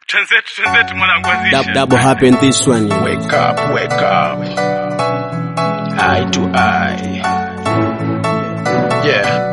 Twenzetu, twenzetu mwanangu Dab, azisha. double happen this one. Wake up, wake up. Eye to eye. Yeah.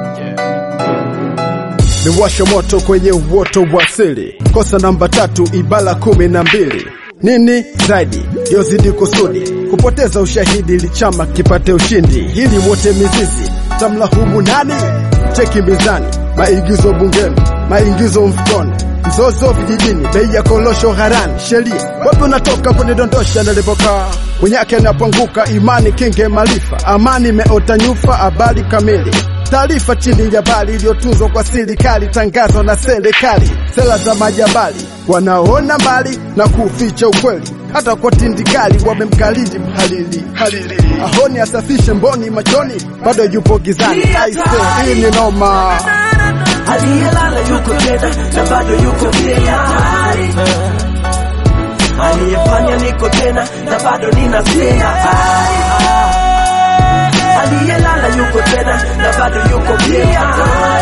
Miwasho moto kwenye uoto wa asili. Kosa namba tatu ibala kumi na mbili. Nini zaidi yozidi kusudi kupoteza ushahidi ili chama kipate ushindi, hili wote mizizi tamlahumu nani? Cheki mizani, maigizo bungeni, maingizo mfukoni, mzozo vijijini, bei ya kolosho gharani, sheria wapi unatoka kunidondosha nilipokaa Mwenyake anapoanguka imani kinge maarifa, amani imeota nyufa, habari kamili taarifa chini ya bali iliyotunzwa kwa serikali, tangazo na serikali, sera za majabali wanaona mbali na kuficha ukweli, hata kwa tindikali wamemkalidi mhalili halili, ahoni asafishe mboni machoni, bado yupo gizani. Aise, hii ni noma. aliyelala yuko tena na bado yuko pia aliyefanya niko tena na bado ninasema aliyelala yuko tena na bado yuko pia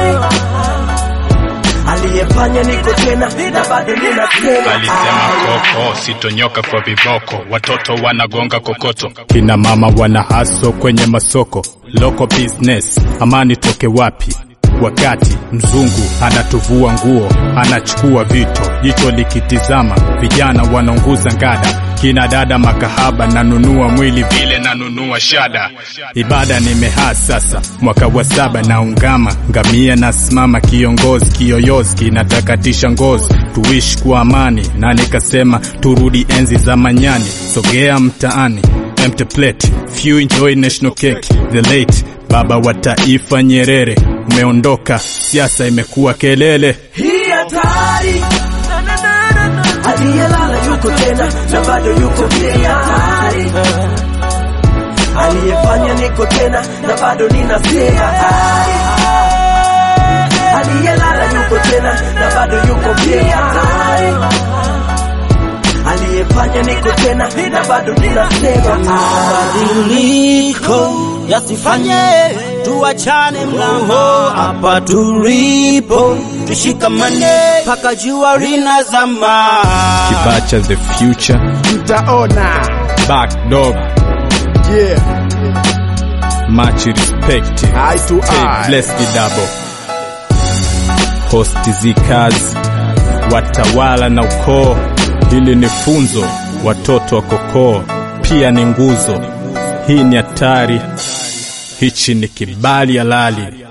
aliyefanya niko tena na bado ninasema alisema koko sitonyoka kwa viboko watoto wanagonga kokoto kina mama wana haso kwenye masoko local business amani toke wapi wakati mzungu anatuvua nguo anachukua vito jicho likitizama vijana wanaunguza ngada kina dada makahaba nanunua mwili vile nanunua shada ibada nimehaa sasa mwaka wa saba naungama ngamia nasimama kiongozi kiyoyozi kinatakatisha ngozi tuishi kwa amani na nikasema turudi enzi za manyani sogea mtaani empty plate few enjoy national cake the late baba wa taifa nyerere umeondoka siasa imekuwa kelele hii hatari aliyelala yuko tena na bado yuko pia aliyefanya niko tena na bado ninasema aliyelala yuko tena na bado yuko pia aliyefanya niko tena na bado ninasema mabadiliko yasifanye tuachane mlango hapa tulipo tushikamane mpaka jua linazama kibacha the future Mtaona back dog yeah, much respect eye to Stay eye. blessed double host zikazi watawala na ukoo hili ni funzo watoto wa kokoo pia ni nguzo hii ni hatari hichi ni kibali halali